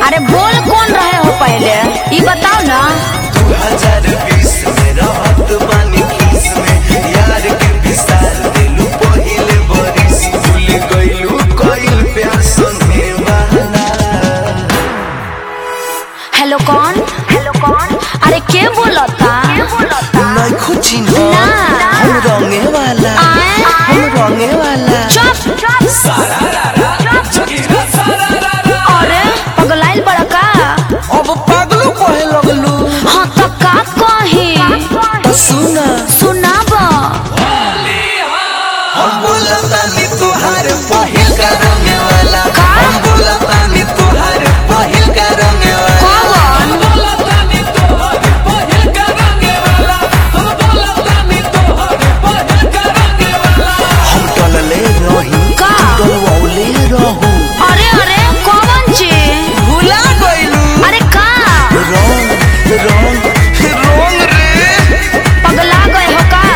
अरे बोल कौन रहे हो पहले ये बताओ ना दू हजार बीस में रहत बानी किस में यार के विसार दिलू पहिले बरिस भूल गइलू कइल प्यार संगे बहाना हेलो कौन हेलो कौन अरे के बोलता नहीं कुछ ना। हम रंगे वाला आए? हम रंगे वाला चुप अरे पगलाइल बड़ा का अब पागलों कहे लगलू हाँ तो का कही तो सुना सुनाब हम बोलतानी तुहार पहिल का रंगे वाला का? हम बोलतानी तुहार पहिल का रंगे वाला कौन हम टलले रही का? टलवौले रहू अरे अरे कौन ची भुला गइलू अरे का रंग रंग रंग रे पगला गए हो का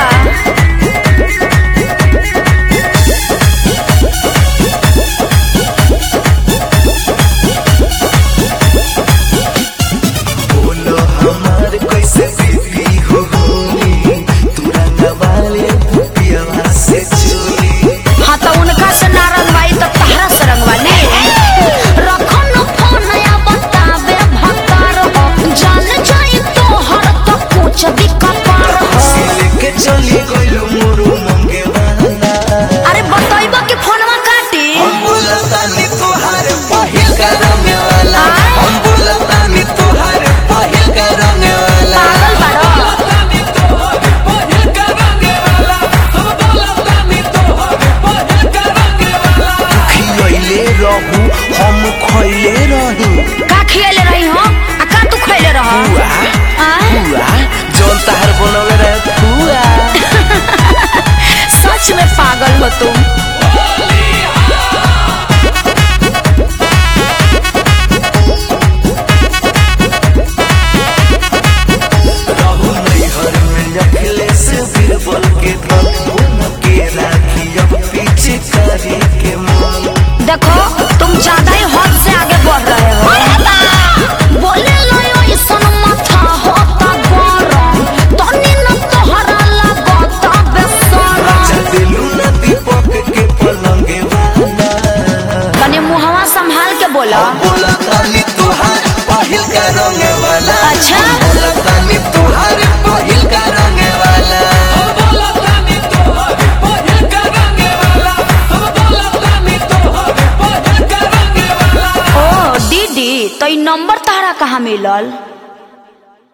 बोलो हमार कैसे बीती हो होली तू रंगवाले पुपिया से चोरी हाँ तो उनका से ना रंगवाई तो तहरा से रंगवाली रखो न फोन या बतावे भकार हो जान जाई तो हर तो पूछ दी कपार हो सिल के चली गइलू मोरू मंगे वाला अरे बतइबा कि फोनवा काटी हम बोलतानी तुहार पहिल का रंगे वाला आय? हम बोलतानी तुहार पहिल का रंगे वाला पागल बारो खियले रहू हम खइले रही का खियाले रही हो आ का तू खइले रह हुआ हुआ जौन तहार बनले रहे हुआ सच में पागल हो तुम रहू नैहर में रखले से बीरबल के धन उन के राखी अब पीछे करे के मन देखो तुम ज्यादा ही हद से आगे बढ़ रहे हो बोले लो यो इसन माथा होता गरम तनी न तोहरा लागता बेसरम अच्छा दिलू ना दीपक के पलंगे वाला तनी मुहवा संभाल के बोला बोला तानी तुहार पहिल का रंगे वाला अच्छा। बोला तानी तुहार पहिल का रंगे वाला ओ दीदी तो ई नंबर तहरा कहाँ मिलल